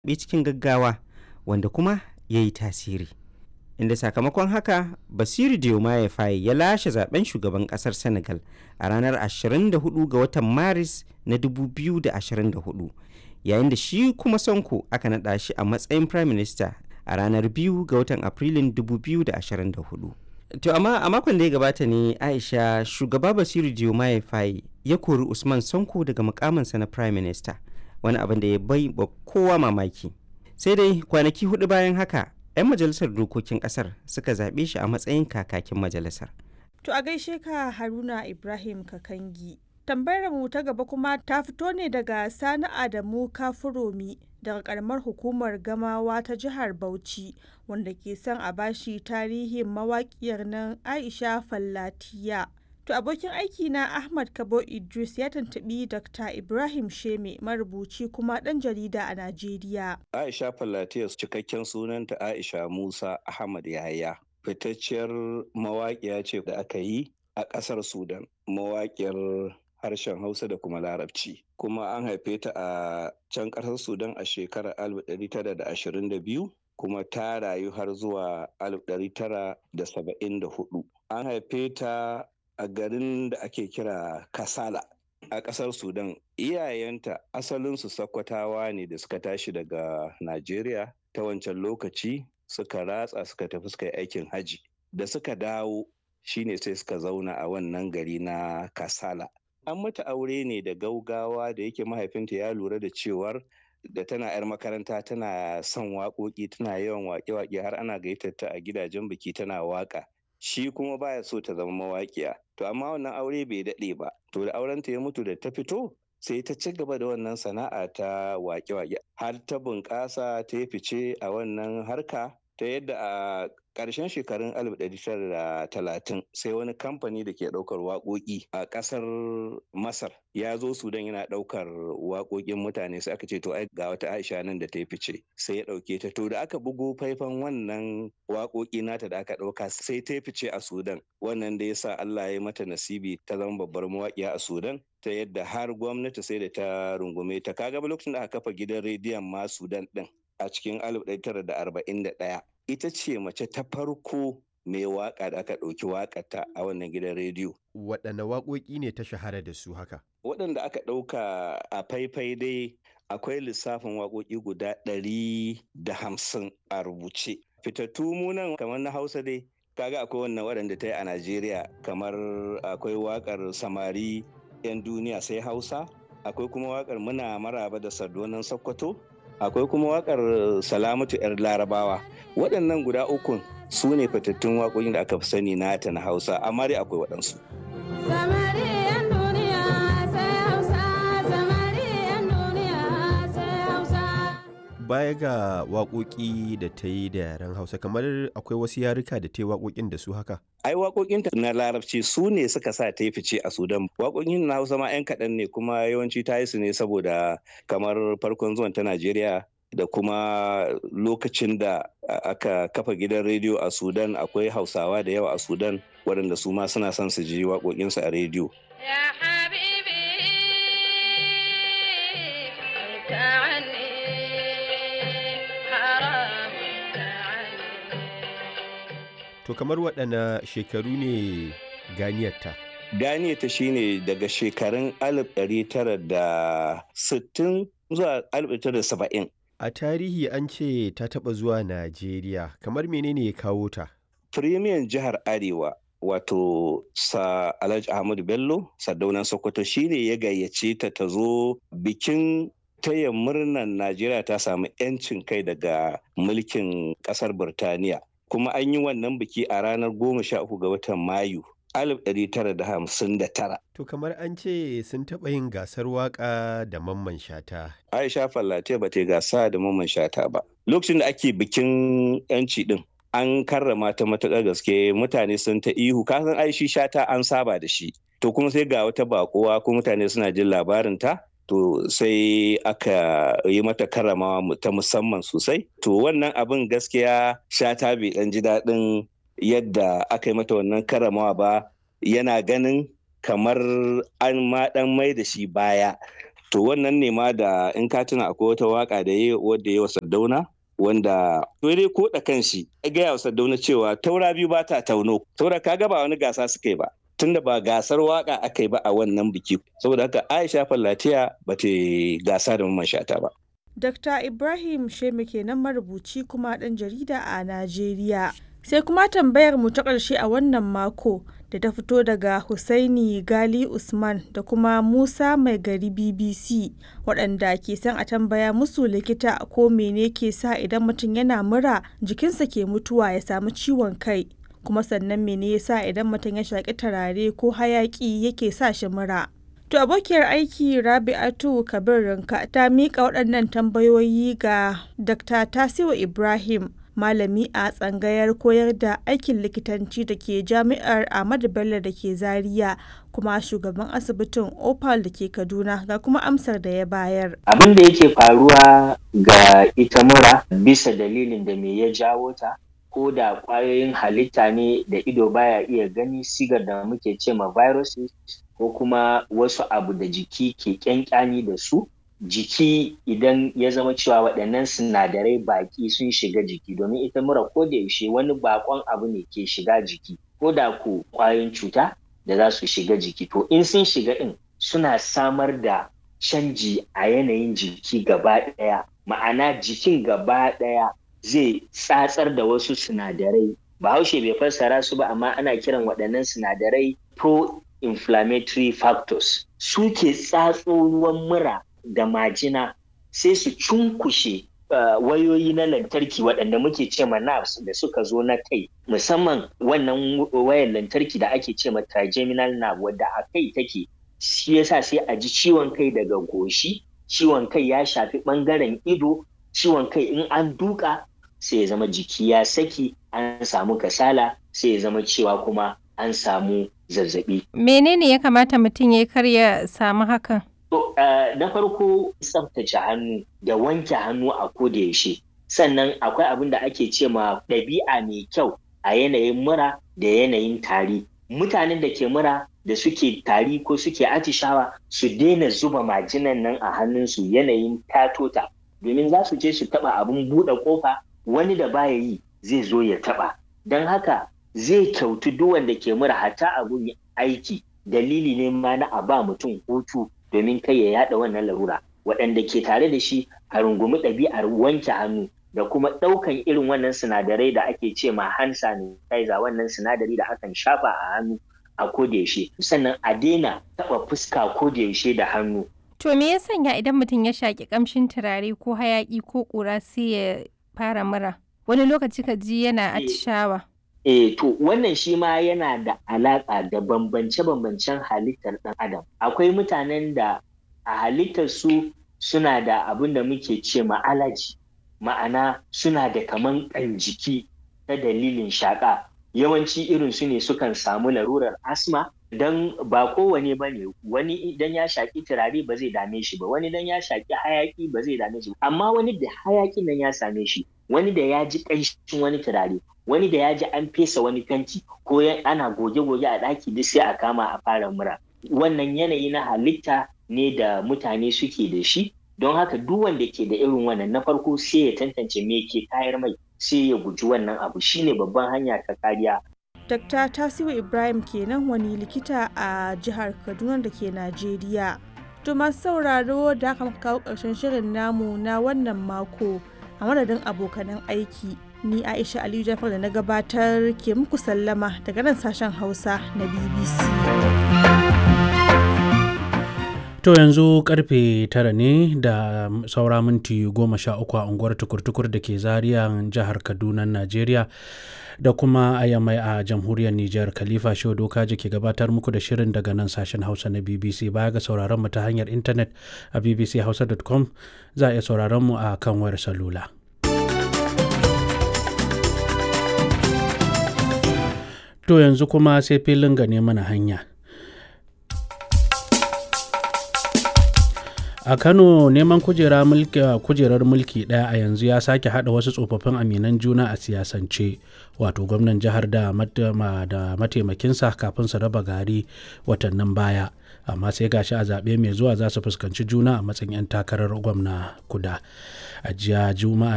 zaɓe cikin gaggawa wanda kuma ya yi tasiri inda sakamakon haka basiru diomaye faye ya lashe zaben shugaban kasar senegal a ranar 24 ga watan maris na 2024 yayin da shi kuma sonko aka naɗa shi a matsayin prime minister a ranar 2 ga watan afrilun 2024 to amma a makon da ya gabata ne aisha shugaba basiru diomaye faye ya kori usman sonko daga mukaminsa na prime minister wani abin da ya bai ba kowa mamaki sai dai kwanaki hudu bayan haka 'yan majalisar dokokin kasar suka zaɓe shi a matsayin kakakin majalisar To a gaishe ka Haruna Ibrahim Kakangi. Tambayar mu ta gaba kuma ta fito ne daga Sani Adamu Kafuromi daga karamar hukumar Gamawa ta jihar Bauchi wanda ke son a bashi tarihin mawaƙiyar nan Aisha Fallatiya. To abokin aiki na Ahmad Kabo Idris ya tantabi Dr. Ibrahim Sheme marubuci kuma ɗan jarida a Najeriya. Aisha Fallatiya cikakken sunanta Aisha Musa Ahmad Yahaya. Fitacciyar mawaƙiya ce da aka yi a ƙasar Sudan. Mawaƙiyar harshen Hausa da kuma Larabci. Kuma an haife ta a can ƙasar Sudan a shekarar 1922 kuma ta rayu har zuwa 1974. An haife ta a garin da ake kira Kasala a ƙasar Sudan. Iyayenta asalinsu Sakkwatawa ne da suka tashi daga Najeriya ta wancan lokaci suka ratsa suka tafi suka yi aikin haji. Da suka dawo shine sai suka zauna a wannan gari na Kasala. An mata aure ne da gaugawa da yake mahaifinta ya lura da cewar da tana 'yar makaranta tana son waƙoƙi tana yawan waƙe-waƙe har ana gayyatar ta a gidajen biki tana waƙa. shi kuma baya so ta zama mawaƙiya to amma wannan aure bai daɗe ba to da aurenta ya mutu da ta fito sai ta ci gaba da wannan sana'a ta waƙe-waƙe har ta bunƙasa ta yi fice a wannan harka ta yadda a ƙarshen shekarun 1930 sai wani kamfani da ke ɗaukar waƙoƙi a ƙasar masar ya zo sudan yana ɗaukar waƙoƙin mutane sai aka ce to ai ga wata aisha nan da ta yi fice sai ya ɗauke ta to da aka bugo faifan wannan waƙoƙi nata da aka ɗauka sai ta yi fice a sudan wannan da ya sa allah ya mata nasibi ta zama babbar mawaƙiya a sudan ta yadda har gwamnati sai da ta rungume ta kaga lokacin da aka kafa gidan rediyon ma sudan ɗin a cikin 1941 ita ce mace ta farko mai waka da aka ɗauki wakata a wannan gidan rediyo. Waɗanne waƙoƙi ne ta shahara da su haka? Waɗanda aka ɗauka a faifai dai akwai lissafin waƙoƙi guda ɗari da hamsin a rubuce. Fitattu munan kamar na Hausa dai kaga akwai wannan waɗanda ta yi a Najeriya kamar akwai waƙar samari 'yan duniya sai Hausa akwai kuma waƙar muna maraba da sardonan Sokoto akwai kuma wakar salamatu 'yar larabawa waɗannan guda ukun su ne fitattun waƙoƙin da aka fi sani nata na hausa amma dai akwai waɗansu baya ga waƙoƙi da ta yi da yaren hausa kamar akwai wasu yarika da ta yi waƙoƙin da su haka ai waƙoƙinta na larabci su ne suka sa ta yi fice a sudan waƙoƙin na hausa ma 'yan kaɗan ne kuma yawanci ta yi su ne saboda kamar farkon zuwan ta najeriya da kuma lokacin da aka kafa gidan rediyo a sudan akwai hausawa da yawa a sudan waɗanda su ma suna son su ji waƙoƙinsu a rediyo To kamar waɗanne shekaru ne ganiyarta? Ganiyarta shine daga shekarun 1960 zuwa 1970. A tarihi an ce ta taɓa zuwa Najeriya, kamar menene ya kawo ta? Firimiyan jihar Arewa wato sa Alhaji Ahmadu Bello, Sardaunan Sokoto shine ya gayyace ta ta zo bikin taya murnar Najeriya ta samu 'yancin kai daga mulkin ƙasar Burtaniya. kuma an yi wannan biki a ranar goma sha uku ga watan mayu 1959. To kamar an ce sun taɓa yin gasar waƙa da mamman shata. Aisha Fallate ba ta gasa da mamman shata ba. Lokacin da ake bikin yanci din an karrama ta matuƙar gaske mutane sun ta ihu kasan aishi shata an saba da shi. To kuma sai ga wata baƙuwa ko mutane suna jin labarin ta to sai aka yi mata karamawa ta musamman sosai to wannan abin gaskiya shata bai dan ji daɗin yadda aka yi mata wannan karamawa ba yana ganin kamar an ma dan mai da shi baya to wannan ne ma da in ka tuna akwai wata waka da ya wadda ya wa Sardauna wanda dai ko da kanshi ya gaya wa Sardauna cewa taura biyu ba ta tauno saboda kaga ba wani gasa suka yi ba tunda ba gasar waka aka yi ba a wannan biki saboda haka Aisha Fallatiya ba ta gasa da mamman shata ba Dr. Ibrahim Shemi kenan marubuci kuma ɗan jarida a Najeriya. Sai kuma tambayar mu ta ƙarshe a wannan mako da ta fito daga Husaini Gali Usman da kuma Musa Mai Gari BBC waɗanda ke son a tambaya musu likita ko mene ke sa idan mutum yana mura jikinsa ke mutuwa ya samu ciwon kai. Kuma sannan mene ya sa idan mutum ya shaƙi turare ko hayaƙi yake sa shi mura. To abokiyar aiki Rabi'atu Kabir Rinka ta miƙa waɗannan tambayoyi ga Dr. Tasiu Ibrahim, malami a tsangayar koyar da aikin likitanci da ke Jami'ar Ahmadu Bello da ke Zaria, kuma shugaban asibitin Opal da ke Kaduna ga kuma amsar da ya bayar. Abin da yake faruwa ga ita mura bisa dalilin da me ya jawo ta, ko da ƙwayoyin halitta ne da ido baya iya gani sigar da muke ce ma viruses ko kuma wasu abu da jiki ke kyankyani da su jiki idan ya zama cewa waɗannan sinadarai baƙi sun shiga jiki domin ita mura ko da yaushe wani baƙon abu ne ke shiga jiki ko da ko ƙwayoyin cuta da za su shiga jiki to in sun shiga ɗin suna samar da canji a yanayin jiki gaba ɗaya ma'ana jikin gaba ɗaya zai tsatsar da wasu sinadarai bahaushe bai fassara su ba amma ana kiran waɗannan sinadarai pro inflammatory factors suke tsatso ruwan mura da majina sai su cunkushe uh, wayoyi na lantarki waɗanda muke ce ma nerves da suka zo na kai musamman wannan wayar lantarki da ake ce ma trigeminal nerve wadda a kai take shi yasa sai a ji ciwon kai daga goshi ciwon kai ya shafi ɓangaren ido ciwon kai in an duka sai ya zama jiki ya saki an samu kasala sai ya zama cewa kuma an samu zazzabi. Menene ya kamata mutum ya kar ya samu hakan? To, uh, na farko tsaftace hannu da wanke hannu a koda yaushe. Sannan akwai abin da ake ce ma ɗabi'a mai kyau a yanayin mura da yanayin tari. Mutanen da ke mura da suke tari ko suke atishawa su daina zuba majinan nan a hannunsu yanayin tatota. Domin za su je su taɓa abin buɗe ƙofa wani da baya yi zai zo ya taɓa. Don haka zai kyautu duk wanda ke mura hatta abun aiki dalili ne ma na a ba mutum hutu domin kai ya yada wannan larura waɗanda ke tare da shi a rungumi ɗabi'ar wanke hannu da kuma ɗaukan irin wannan sinadarai da ake ce ma hand sanitizer wannan sinadari da akan shafa a hannu a kodayaushe sannan a daina taɓa fuska kodayaushe da hannu. To me ya sanya idan mutum ya shaƙi ƙamshin turare ko hayaƙi ko ƙura sai ya fara mura? Wani lokaci ka ji yana atishawa. E, to wannan shi ma yana da alaƙa da bambance-bambancen halittar ɗan adam. Akwai mutanen da a halittar su suna da abin da muke ce ma alaji, ma'ana suna da kaman ƙan jiki ta dalilin shaƙa. Yawanci irin su ne sukan samu larurar asma don ba kowane ba ne wani idan ya shaƙi turare ba zai dame shi ba wani idan ya shaƙi hayaƙi ba zai dame shi amma wani da hayaƙin nan ya same shi wani da ya ji ƙanshin wani turare wani da ya ji an fesa wani fenti ko ana goge-goge a ɗaki duk sai a kama a fara mura wannan yanayi na halitta ne da mutane suke da shi don haka duk wanda ke da irin wannan na farko sai ya tantance me ke tayar mai sai ya guji wannan abu shine babban hanya ta kariya Dr. Tasiu Ibrahim kenan wani likita a jihar Kaduna da ke Najeriya. To masu sauraro da aka kawo ƙarshen shirin namu na wannan mako a madadin abokanan aiki. Ni Aisha Aliyu Jafar da na gabatar ke muku sallama daga nan sashen Hausa na BBC. To yanzu karfe tara ne da saura minti goma sha uku a unguwar tukur-tukur da ke zariya jihar Kaduna, Najeriya. da kuma a yamai a jamhuriyar Nijar Khalifa Shehu Dokaji ke gabatar muku da shirin daga nan sashen Hausa na BBC baya ga sauraron mu ta hanyar intanet a bbchausa.com za a iya sauraron mu a kan wayar salula. To yanzu kuma sai filin gane mana hanya. a kano neman kujera mulki kujerar mulki daya a yanzu ya sake hada wasu tsofaffin aminan juna a siyasance wato gwamnan jihar da mataimakinsa kafin su raba gari watannin baya amma sai gashi a zaɓe mai zuwa za su fuskanci juna a matsayin 'yan takarar gwamna kuda a jiya juma'a